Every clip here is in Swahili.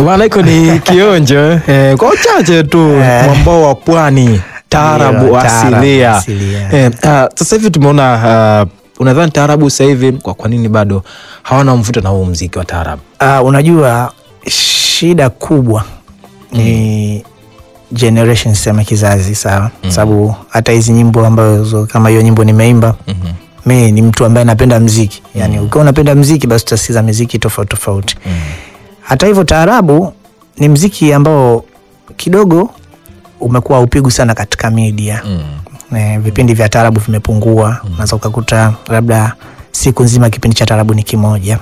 Bwana, hiko ni kionjo eh, kwa uchache tu Eh. mwambao wa pwani taarabu Ndio, taarabu asilia. asilia. Eh, ah, sasa hivi tumeona ah, unadhani taarabu sasa hivi kwa, kwa nini bado hawana mvuto na huu mziki wa taarabu? Uh, unajua shida kubwa ni generation sema kizazi sawa, sababu hata hizi nyimbo ambazo kama hiyo nyimbo nimeimba mi ni mtu ambaye napenda mziki yani, ukiwa unapenda mziki basi utasikiza miziki tofauti tofauti. Hata hivyo taarabu ni mziki ambao kidogo umekuwa upigwi sana katika media eh, vipindi vya taarabu vimepungua. Unaweza ukakuta labda siku nzima kipindi cha taarabu ni kimoja.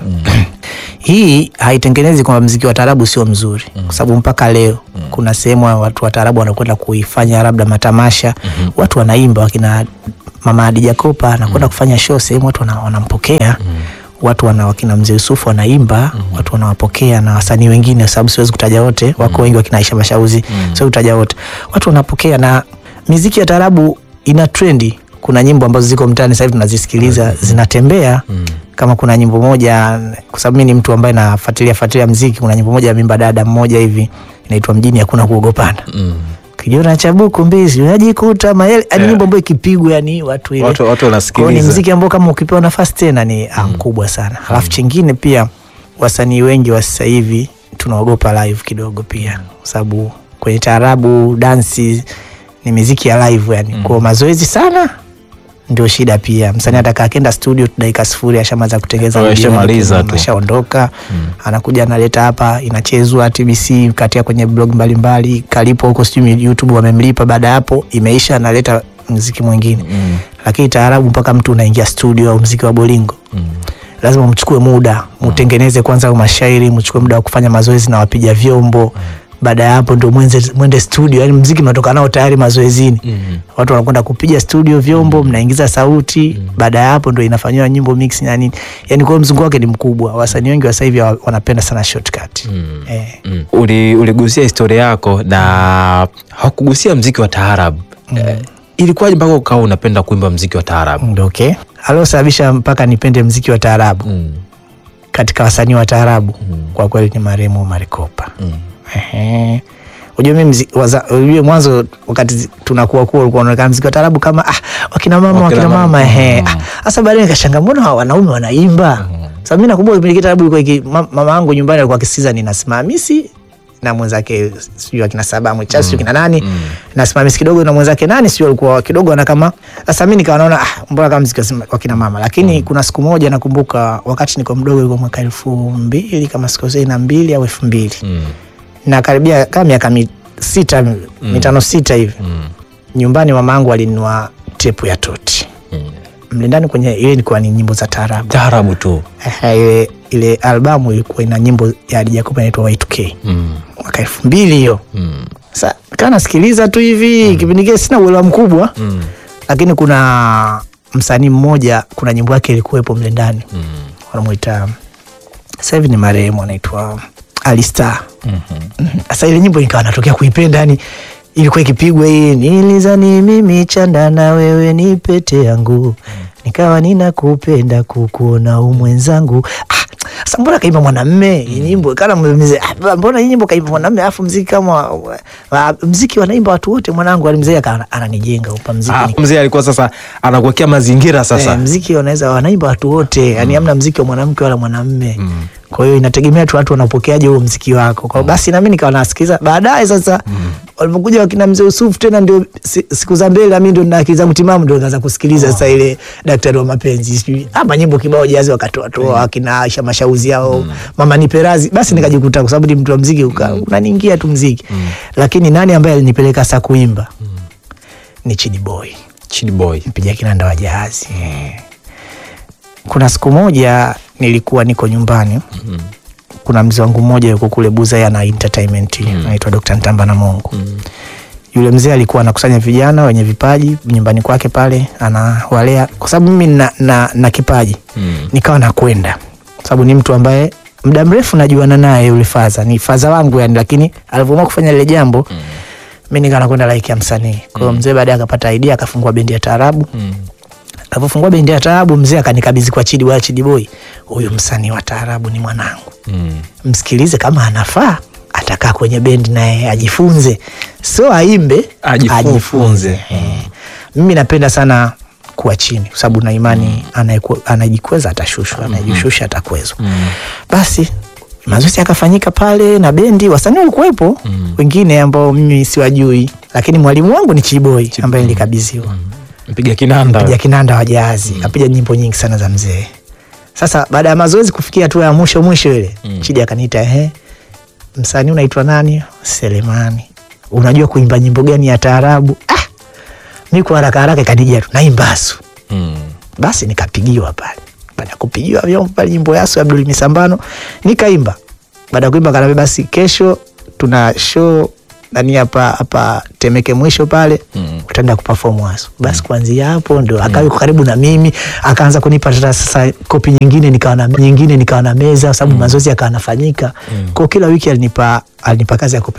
Hii haitengenezi kwamba mziki wa taarabu sio mzuri, kwa sababu mpaka leo kuna sehemu ya watu wa taarabu wanakwenda kuifanya labda matamasha, watu wanaimba, wakina mama Hadija Kopa anakwenda kufanya show sehemu, watu wana- wanampokea watu wana wakina mzee Yusufu wanaimba, watu wanawapokea na wasanii wengine, kwa sababu siwezi kutaja wote, wako wengi wakina Aisha Mashauzi, siwezi kutaja wote, watu wanapokea na miziki ya taarabu ina trendi. Kuna nyimbo ambazo ziko mtaani sasa hivi tunazisikiliza zinatembea. Kama kuna nyimbo moja, kwa sababu mimi ni mtu ambaye nafuatilia fuatilia mziki, kuna nyimbo moja ya mimba dada mmoja hivi inaitwa mjini hakuna kuogopana kijona cha buku mbizi unajikuta maele yani, nyimbo ambayo ikipigwa yani watu ile Watu- watu Kwa hiyo wanasikiliza. ni mziki ambao kama ukipewa nafasi tena ni ah, mkubwa sana. Alafu chingine pia wasanii wengi wa sasa hivi tunaogopa live kidogo pia, kwa sababu kwenye taarabu dansi ni miziki ya live yani, kwa mazoezi sana ndio shida pia. Msanii ataka akenda studio tu dakika sifuri ashamaliza kutengeza Oh, video, ashamaliza tu. ashaondoka, anakuja analeta hapa, inachezwa TBC, katia kwenye blog mbalimbali, kalipo huko sijui YouTube wamemlipa. Baada ya hapo imeisha, analeta mziki mwingine lakini taarabu mpaka mtu unaingia studio au mziki wa bolingo lazima mchukue muda mutengeneze kwanza au mashairi, mchukue muda wa kufanya mazoezi na wapiga vyombo. Baada ya hapo ndo mwenze, mwende studio, yani mziki mnatoka nao tayari mazoezini. Watu wanakwenda kupiga studio vyombo, mnaingiza sauti. Baada ya hapo ndo inafanyiwa nyimbo mix na nini, yani kwa hiyo mzungu wake ni mkubwa. Wasanii wengi wa sasa hivi wa- wanapenda sana shortcut eh. Mm. Uli, uligusia historia yako na hakugusia mziki wa taarabu eh, ilikuwaje mpaka ukawa unapenda kuimba mziki wa taarabu? Ndo okay. Aliosababisha mpaka nipende mziki wa taarabu katika wasanii wa taarabu kwa kweli ni marehemu Omar Kopa. Ehe. Unajua mimi mzi- waza- unajua mwanzo wakati zi- tunakuwa kuwa ulikuwa unaonekana mziki wa taarabu kama ah, wakina mama Wakina wakina mama. mama ehe. Ah, Sasa baadaye nikashangaa mbona hawa wanaume wanaimba? Sasa mimi nakumbuka kipindi kitabu ilikuwa iki, ma- mama yangu nyumbani alikuwa akisikiza ninasimamisi na mwenzake sijui akina saba mwicha sijui kina nani nasimamisi kidogo na mwenzake nani sijui alikuwa kidogo ana kama sasa mimi nikawa naona ah, mbona kama mziki wa sima- wa kina mama lakini kuna siku moja nakumbuka wakati niko mdogo ilikuwa mwaka elfu mbili kama sikosei na mbili au elfu mbili na karibia kama miaka mi, sita mitano sita hivi nyumbani mama yangu alinunua tepu ya toti mle ndani kwenye ile ilikuwa ni nyimbo za taarabu Taarabu tu. Ehe, ile, ile albamu ilikuwa ina nyimbo ya Hadija Kopa inaitwa Y2K mwaka elfu mbili hiyo sa kaa nasikiliza tu hivi kipindi kile sina uelewa mkubwa lakini kuna msanii mmoja kuna nyimbo yake ilikuwepo mle ndani wanamwita sasa hivi ni marehemu anaitwa Alistar sasa ile nyimbo nikawa natokea kuipenda yani ilikuwa ikipigwa hii nilizani mimi chanda na wewe ni pete yangu nikawa ninakupenda kukuona umwenzangu ah, sasa mbona kaimba mwanamme hii nyimbo kana mzee ah, mbona hii nyimbo kaimba mwanamme alafu mziki kama wa- wa- mziki wanaimba watu wote mwanangu ali mzee akawa ananijenga upa mziki Ah, ni- mzee alikuwa sasa anakuwekea mazingira sasa. Eh, mziki wanaweza wanaimba watu wote yani hamna mziki wa mwanamke wala mwanamme kwa hiyo inategemea tu watu wanapokeaje huo mziki wako kwa hiyo basi nami nikawa nasikiliza baadaye sasa walipokuja wakina mzee Yusufu tena ndio si- siku za mbele nami ndio na akili zangu timamu ndio nikaanza kusikiliza sasa ile daktari wa mapenzi sijui ama nyimbo kibao jazi wakatoa toa akina Aisha Mashauzi yao mama nipe razi basi nikajikuta kwa sababu ni mtu wa mziki uka- unaniingia tu mziki lakini nani ambaye alinipeleka sasa kuimba ni Chidi Boy Chidi Boy. mpiga kinanda wa jahazi. Kuna siku moja nilikuwa niko nyumbani, kuna mzee wangu mmoja yuko kule Buza, yeye ana entertainment anaitwa Dr. Ntamba na Mungu. Yule mzee alikuwa anakusanya vijana wenye vipaji nyumbani kwake pale, anawalea kwa sababu mimi na, na, na kipaji nikawa nakwenda, kwa sababu ni mtu ambaye muda mrefu najuana naye. Yule faza ni faza wangu yani, lakini alivyoamua kufanya lile jambo mi nikawa nakwenda like ya msanii. Kwa hiyo mzee baadaye akapata idea akafungua bendi ya taarabu alivyofungua bendi ya taarabu mzee akanikabidhi kwa Chidi wa Chidi Boy, huyu msanii wa taarabu ni mwanangu, msikilize kama anafaa atakaa kwenye bendi naye ajifunze, so aimbe Ajifunze. Eh. Mimi napenda sana kuwa chini kwa sababu na imani anayeku- anajikweza atashushwa, anajishusha atakwezwa. Basi mazoezi yakafanyika pale na bendi, wasanii walikuwepo wengine ambao mimi siwajui, lakini mwalimu wangu ni Chiboi ambaye nilikabidhiwa Mpiga kinanda. piga kinanda wa jahazi apiga nyimbo nyingi sana za mzee. Sasa baada ya mazoezi kufikia hatua ya mwisho mwisho ile Chidi akaniita, ehe, msanii unaitwa nani? Selemani, unajua kuimba nyimbo gani ya taarabu? Ah, mi kwa haraka haraka ikanijia tu naimba Asu. Mm. Basi nikapigiwa pale. Baada ya kupigiwa vyombo pale, nyimbo ya Asu ya Abdul Misambano nikaimba. Baada ya kuimba kanaambia, basi kesho tuna show nani hapa hapa Temeke mwisho pale Mm. utaenda kuperform Asu. Basi kuanzia hapo ndo akawa yuko karibu na mimi, akaanza kunipa tata sasa kopi nyingine, nikawa na nyingine, nikawa na meza, kwa sababu mazoezi yakawa yanafanyika. Kwa kila wiki alinipa alinipa kazi ya kupe